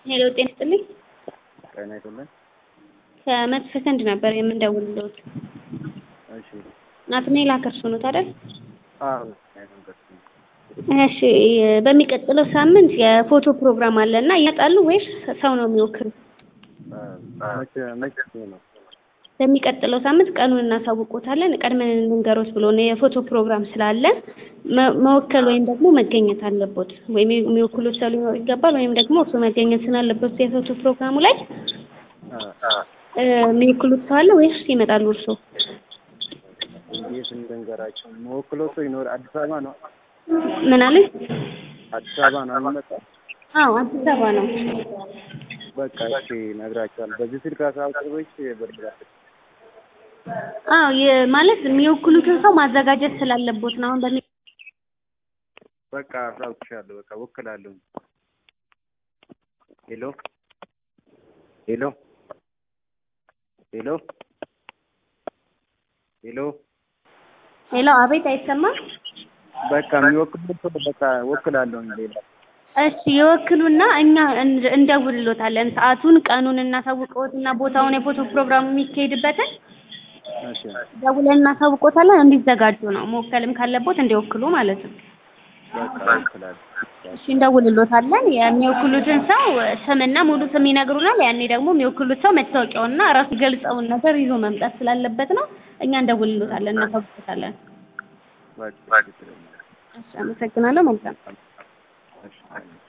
ሄሎ ጤና ይስጥልኝ። ጤና ይስጥልኝ። ከመቶ ሰከንድ ነበር የምንደውልልዎት። እሺ ናትናኤል አከርሱ ኖት አይደል? አዎ እሺ በሚቀጥለው ሳምንት የፎቶ ፕሮግራም አለ እና ይመጣሉ ወይስ ሰው ነው የሚወክሉ? መቼ መቼ ነው? በሚቀጥለው ሳምንት ቀኑን እናሳውቆታለን። ቀድመን እንንገሮት ብሎ ነው የፎቶ ፕሮግራም ስላለ መ- መወከል ወይም ደግሞ መገኘት አለቦት። ወይም የሚወክሉት ሰው ሊኖር ይገባል ወይም ደግሞ እርሱ መገኘት ስላለበት የፎቶ ፕሮግራሙ ላይ እ፣ የሚወክሉት ሰው አለ ወይስ ይመጣሉ እርሶ? እንዴት እንደንገራቸው መወክለው ሰው ይኖር አዲስ አበባ ነው ምን አለኝ? አዲስ አበባ ነው የሚመጣው። አዎ አዲስ አበባ ነው። በቃ እሺ እነግራቸዋለሁ። በዚህ ስልክ አሳውቅሽ በድራሽ አዎ የ- ማለት የሚወክሉትን ሰው ማዘጋጀት ስላለቦት ነው። አሁን በሚ በቃ አሳውቅሻለሁ። በቃ ወክላለሁ። ሄሎ ሄሎ ሄሎ ሄሎ ሄሎ፣ አቤት፣ አይሰማም? በቃ የሚወክሉ ሰው በቃ ወክላለሁ። ሌላ እሺ ይወክሉና እኛ እንደ- እንደውልሎታለን። ሰዓቱን፣ ቀኑን እናሳውቀዎትና ቦታውን የፎቶ ፕሮግራሙ የሚካሄድበትን እሺ ደውለን እናሳውቆታለን። እንዲዘጋጁ ነው። መወከልም ካለቦት እንዲወክሉ ማለት ነው። በቃ ወክላለሁ። እሺ እንደውልሎታለን። የሚወክሉትን ሰው ስምና ሙሉ ስም ይነግሩናል። ያኔ ደግሞ የሚወክሉት ሰው መታወቂያውና ራሱ ገልጸውን ነገር ይዞ መምጣት ስላለበት ነው። እኛ እንደውልሎታለን፣ እናሳውቆታለን። በቃ እሺ አመሰግናለሁ። መልካም እሺ